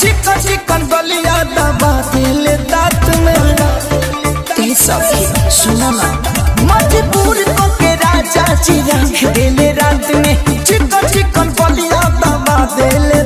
चिकन चिकन बलिया दबा दिले दांत में ए सखी सुनो ना मजबूर को के राजा जी रख दिले रात में चिकन चिकन बलिया दबा दिले